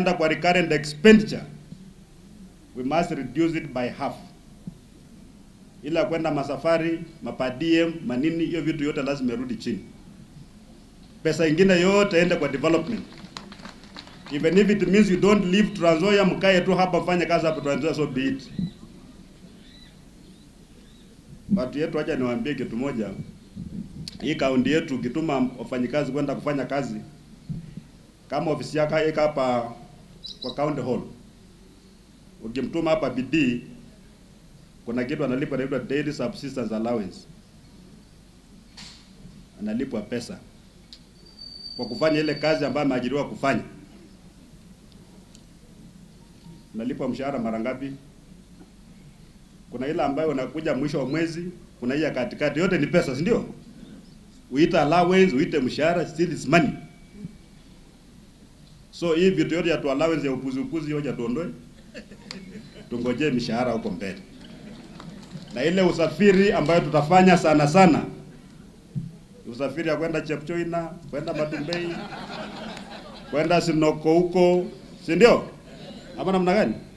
enda kwa recurrent expenditure we must reduce it by half. Ila kwenda masafari, mapadiem, manini, hiyo vitu yote lazima irudi chini. Pesa ingine yote ende kwa development. Even if it means you don't leave Trans Nzoia, mkae tu hapa mfanye kazi hapa Trans Nzoia, so be it. Watu yetu, acha niwaambie kitu moja. Hii kaunti yetu ukituma wafanyikazi kwenda kufanya kazi, kama ofisi yako iko hapa kwa county hall, ukimtuma hapa bidii, kuna kitu analipa inaitwa daily subsistence allowance, analipwa pesa kwa kufanya ile kazi ambayo ameajiriwa kufanya. Unalipwa mshahara mara ngapi? Kuna ile ambayo unakuja mwisho wa mwezi, kuna hii ya katikati, yote ni pesa, si ndio? Uite allowance, uite mshahara, still is money. So hii vitu yote ya tu allowance ya upuzi upuzi, hoja tuondoe, tungojee mishahara huko mbele, na ile usafiri ambayo tutafanya sana sana, usafiri ya kwenda Chepchoina, kwenda Matumbei, kwenda Sinoko huko, si ndio? Ama namna gani?